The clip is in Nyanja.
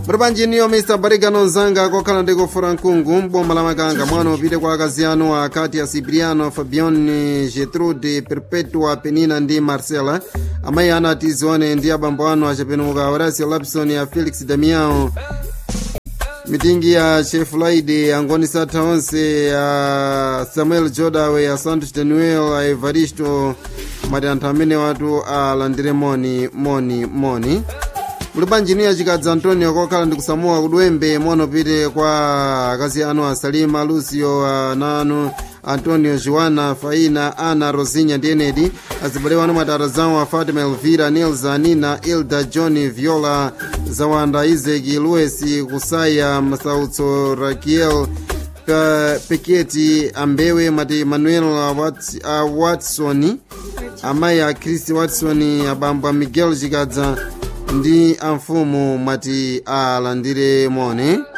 mutipanjiniyo mr barigano nzanga kokhala ndi kufura mkungu mboma la makanga mwana upite kwa akazi anu akati a cipriano fabione getrude perpetua penina ndi marcela amayi anu atizione ndi abambo anu achapenuka horacio lapson a felix damiao mitingi ya chef laide angoni satha onse a samuel jodawe a santos daniel a evaristo mati anthu amene watu alandire moni moni moni mulipanjiniya chikadzi antonio kokhala ndi kusamuwa kudwembe mono pite kwa akazi anu a salima lucio ananu antonio joana faina ana rosinha ndi enedi azibale wanu matata zawo a fatima elvira nilza nina ilda john viola zawanda isaac luesi kusaya masautso rakiel Pe- peketi ambewe mati manuel a Wat- a watson amayi a chris watson abambo a miguel chikadza ndi amfumu mati alandire moni